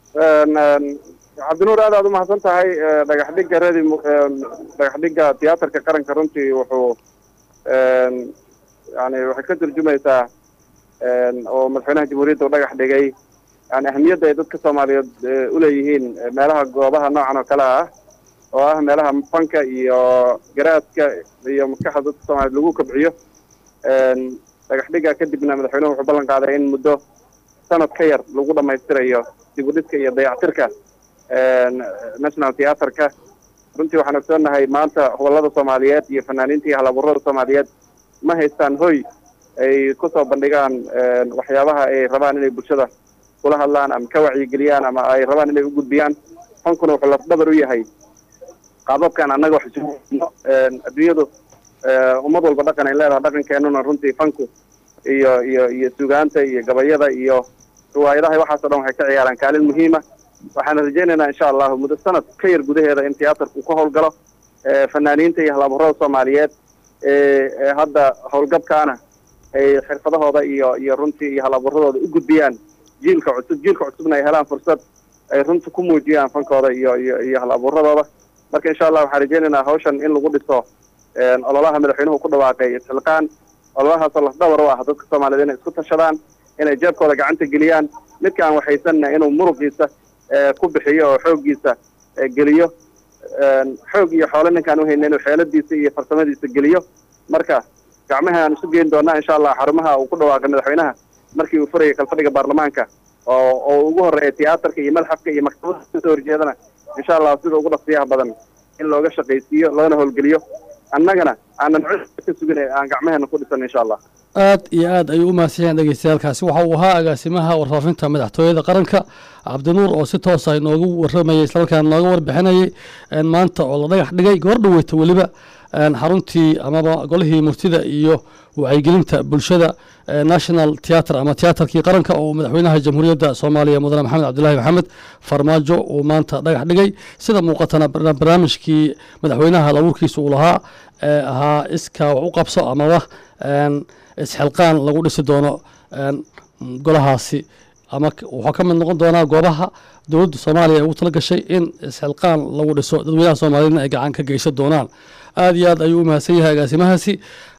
cabdinuur aad aad umahadsan tahay dhagax dhigga redi dhagax dhigga tiyaatarka qaranka runtii wuxuu yani waxay ka turjumaysaa oo madaxweynaha jamhuuriyadda u dhagax dhigay yani ahamiyadda ay dadka soomaaliyeed uleeyihiin meelaha goobaha noocan oo kale ah oo ah meelaha fanka iyo garaadka iyo maskaxda dadka soomaliyeed lagu kobciyo dhagax dhigga kadibna madaxweynuhu wuxuu ballan qaaday in muddo sanad ka yar lagu dhamaystirayo dib u dhiska iyo dayactirka national theatrka runtii waxaan ogsoonnahay maanta hobolada soomaaliyeed iyo fanaaniinta iyo halaburada soomaaliyeed ma haystaan hoy ay kusoo bandhigaan waxyaabaha ay rabaan inay bulshada kula hadlaan ama ka wacyigeliyaan ama ay rabaan inay u gudbiyaan fankuna wuxuu lafdhabar u yahay qaababkan annaga wax isuno adduunyadu ummad walba dhaqan ay leedahay dhaqankeenuna runtii fanku iyo iyo iyo sugaanta iyo gabayada iyo riwaayadaha waxaasoo dhan waxay ka ciyaaraan kaalin muhiima waxaan rajaynaynaa insha allahu muddo sanad ka yar gudaheeda in tiyaatarku ka howlgalo fanaaniinta iyo halaburada soomaaliyeed ee hadda howlgabkaana ay xirfadahooda iyo iyo runtii iyo halaburadooda u gudbiyaan jiilka cusub jiilka cusubna ay helaan fursad ay runta ku muujiyaan fankooda iyo iyo iyo halaburadooda marka insha allah waxaan rajaynaynaa hawshan in lagu dhiso ololaha madaxweynuhu ku dhawaaqay isxilqaan ololahaasoo lafdhabar u ah dadka soomaaliyeed inay isku tashadaan inay jeebkooda gacanta geliyaan midka aan waxaysanna inuu muruqiisa ku bixiyo oo xooggiisa geliyo xoog iyo xoole ninkaan uhayna inuu xeeladiisa iyo farsamadiisa geliyo marka gacmaha aan isu geyn doonaa insha allah xarumaha uu ku dhawaaqay madaxweynaha markii uu furayay kalfadhiga baarlamaanka oo oo ugu horeeya tiyaatarka iyo madxafka iyo maktabada kasoo horjeedana insha allah sida ugu dhaqsiyaha badan in looga shaqaysiiyo loona howlgeliyo annagana aanan cod ka sugin aan gacmaheena ku dhisan insha allah aad iyo aad ayuu u mahadsan yahan dhegeystayaalkaasi waxa uu ahaa agaasimaha warfaafinta madaxtooyada qaranka cabdinuur oo si toosa inoogu waramayay islamarkaana nooga warbixinayay maanta oo la dhagax dhigay goor dhaweyta weliba xaruntii amaba golihii murtida iyo wacyigelinta bulshada national theatre ama tiyaatarkii qaranka oo madaxweynaha jamhuuriyadda soomaaliya mudane maxamed cabdilaahi maxamed farmaajo uu maanta dhagax dhigay sida muuqatana barnaamijkii madaxweynaha labuurkiisa uu lahaa ee ahaa iskaa wax u qabso amaba isxilqaan lagu dhisi doono golahaasi ama wuxuu ka mid noqon doonaa goobaha dowladda soomaaliya ay ugu tala gashay in isxilqaan lagu dhiso dadweynaha soomaaliyeedna ay gacan ka geysan doonaan aad iyo aad ayuu u mahadsan yahay agaasimahaasi